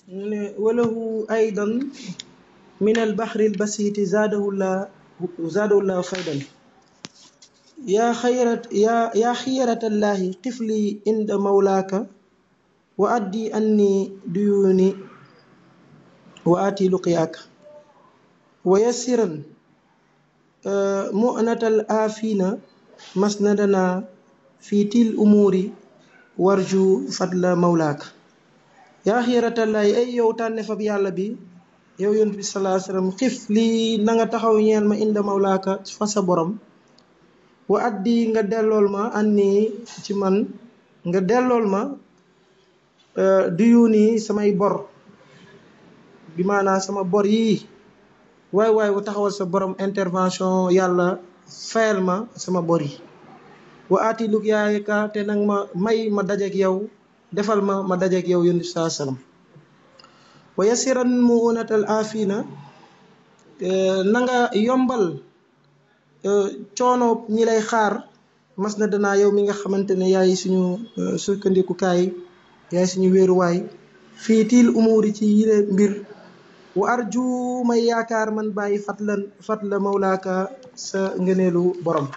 mu ne walahu aydan min albaxri albasiti zaadahullah zaadahullah faydan yaa xayrat yaa yaa xiyaratallahi tifli inda mawlaaka wa addi anni duyuni wa ati luqiyaaka wa yassiran mu'natal aafina masnadana fi til umuuri warju fadla mawlaaka yaa xiyaratallahi ay yow tànne fab yàlla bi yow yonent bi salaa sallam xif lii na nga taxaw ñeel ma inda mawlaaka fa sa borom wa addi nga dellool ma anni ci man nga dellool ma duyu nii samay bor bi maanaa sama bor yii waay waay bu taxawal sa borom intervention yàlla fayal ma sama bor yi wa aati lug yaayka te nag ma may ma dajeek yow defal ma ma dajeek yow yonent bi salaa sallam wa yasiran mu unatal afina na nga yombal coono ñi lay xaar mas na danaa yow mi nga xamante ne yaay suñu sukkandikukaay yaay suñu wéeruwaay fii tiil umuuri ci yile mbir wa arju may yaakaar man bàyyi fatlan fatla mawlaaka sa ngëneelu borom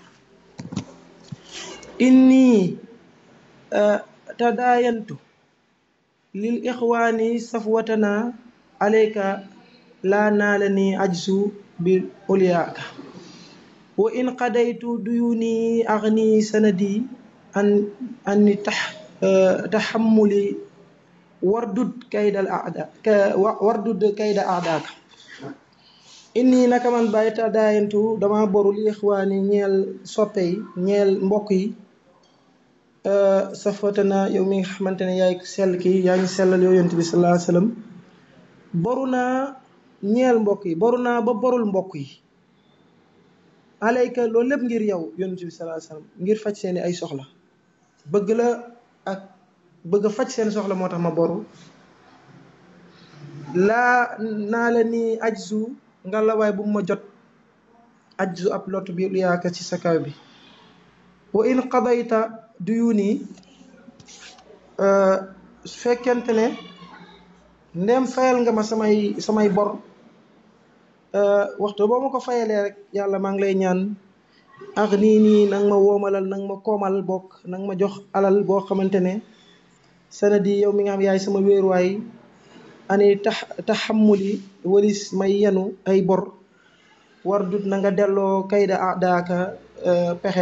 inni tadaayantu lil ixwaani safwatana alayka laa naala ni ajsu bi uliyaaka wa in qadaytu duyuni agni sanadi an anni tax taxammuli wardud kaydal aada wardud kayda aadaaka inni naka man bàyyi tadaayantu dama boru li ixwaani ñeel soppe yi ñeel mbokk yi safatana yow mi nga xamante ne yaay sell ki yaa ngi sellal yow yonent bi sallallahu alayhi wasallam boru naa ñeel mbokk yi boru naa ba borul mbokk yi alayka loolu lépp ngir yow yonent bi sallallahu alayhi wasallam ngir faj seeni ay soxla bëgg la ak bëgg a faj seen soxla moo tax ma boru laa naa la ni ajzu nga la waay bu ma jot ajzu ab lot bi lu yaaka ci sa kaw bi wa in qadayta duyuni su fekkente ne ndem fayal nga ma samay samay bor waxtu boo ma ko fayalee rek yàlla maa ngi lay ñaan ak nii nii nang ma woomalal nang ma koomal bokk nang ma jox alal boo xamante ne sanadi yow mi nga xam yaay sama wéeruwaay ani tax taxamuli walis may yenu ay bor war dut na nga delloo kayda daaka pexe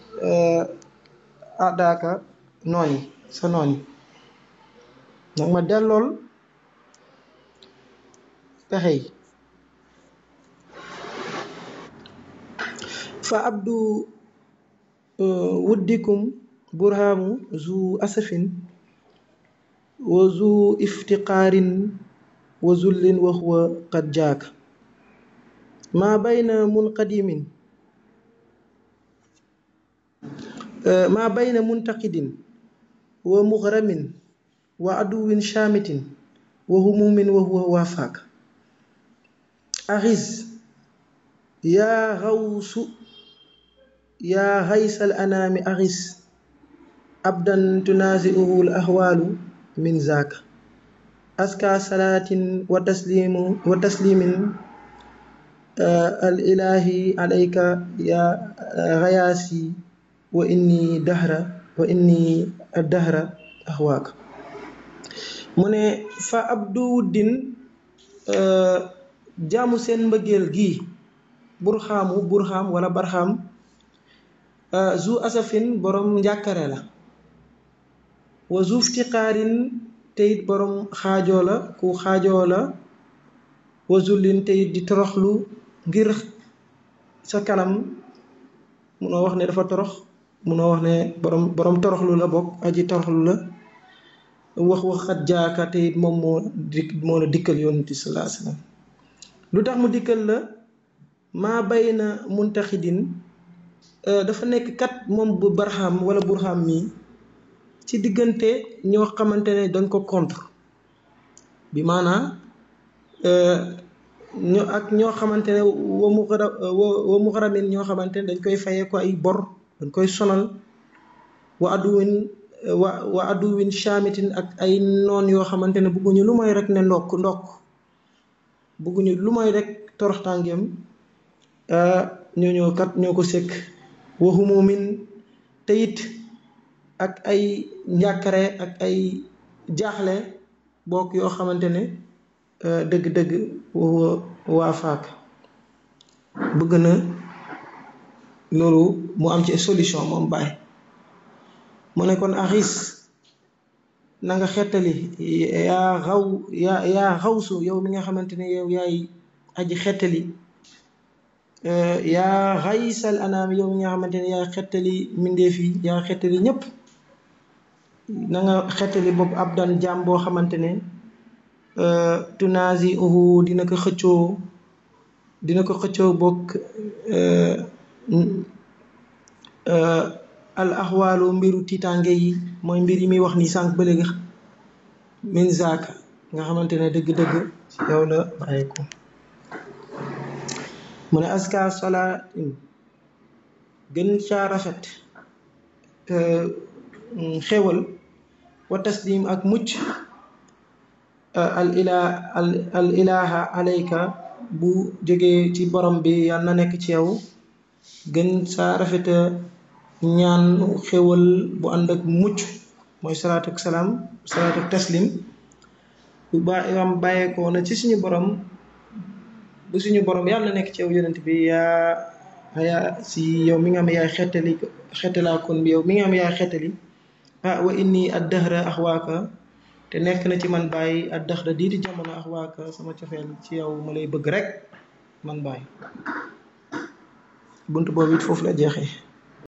daaka noon yi sa noon yi nag ma dellool pexe yi fa abdu wuddikum burhaamu zu asafin wa zu iftiqaarin wa zullin wa huwa qad jaaka maa bayna munqadimin maa bayna muntaqidin wa mughramin wa aduwin shaamitin wa humumin wa huwa waafaak axiz yaa xawsu yaa xaysal anaami axiz abdan tunaasiuhu l ahwaalu min zaaka aska salaatin wa taslimu wa taslimin al ilaahi alayka yaa xayaasi wa inni dahra wa inni dahra ahwaaka mu ne fa abdu wuddin jaamu seen mbëggeel gii burxaamu burxaam wala barxaam zu asafin borom njàkkare la wa zu iftiqaarin teyit borom xaajoo la ku xaajoo la wa zullin teyit di toroxlu ngir sa kanam munoo wax ne dafa torox munoo wax ne borom borom toroxlu la bokk aji toroxlu la wax wax xat jaaka te it moom moo dik moo la dikkal yonent bi sallallahu alayhi wasallam lu tax mu dikkal la maa bay na muntaxidin dafa nekk kat moom bu barxam wala burxam mii ci diggante ñoo xamante ne dañ ko contre bi maanaa ñoo ak ñoo xamante ne wa mu xara wa mu xaramin ñoo xamante ne dañ koy fayee ko ay bor dañ koy sonal wa aduwin wa wa aduwin chamitin ak ay noon yoo xamante ne bëgguñu lu mooy rek ne ndokk ndokk bëgguñu lu mooy rek toroxtàngeem ñooñoo kat ñoo ko sëkk waxumumin te it ak ay njàkkare ak ay jaaxle bokk yoo xamante ne dëgg-dëgg waa faak bëgg na loolu mu am ci solution moom baay mu ne kon axis na nga xettali yaa xaw yaa yaa xawsu yow mi nga xamante ne yow yaay aji xettali yaa xaysal anaam yow mi nga xamante ne yaay xettali mbindeef yi yaa xettali ñépp na nga xettali boobu ab daan jaam boo xamante ne tunaasi uhu dina ko xëccoo dina ko xëccoo bokk al axwaalu mbiru tiitaange yi mooy mbir yi muy wax nii sànq ba léegi min zaaka nga xamante ne dëgg-dëgg yow la bàyyi ko mu ne aska salaatin gën caa rafet xewal wa taslim ak mucc al ilaa al ilaaha alayka bu jógee ci borom bi yàlla na nekk ci yow gën saa rafeta ñaan xewal bu ànd ak mucc mooy salaatu ak salaam salaatu ak taslim bu ba am bàyyeekoo na ci suñu borom bu suñu borom yàlla na nekk ci yow yonent bi yaa yaa si yow mi nga xam yaay xettali xettalaa kon bi yow mi nga xam yaay xettali ah wa inni ad dahra axwaaka te nekk na ci man bàyyi ad dahra dii di jamono axwaaka sama cofeel ci yow ma lay bëgg rek man bàyyi bunt boobu it foofu la jeexee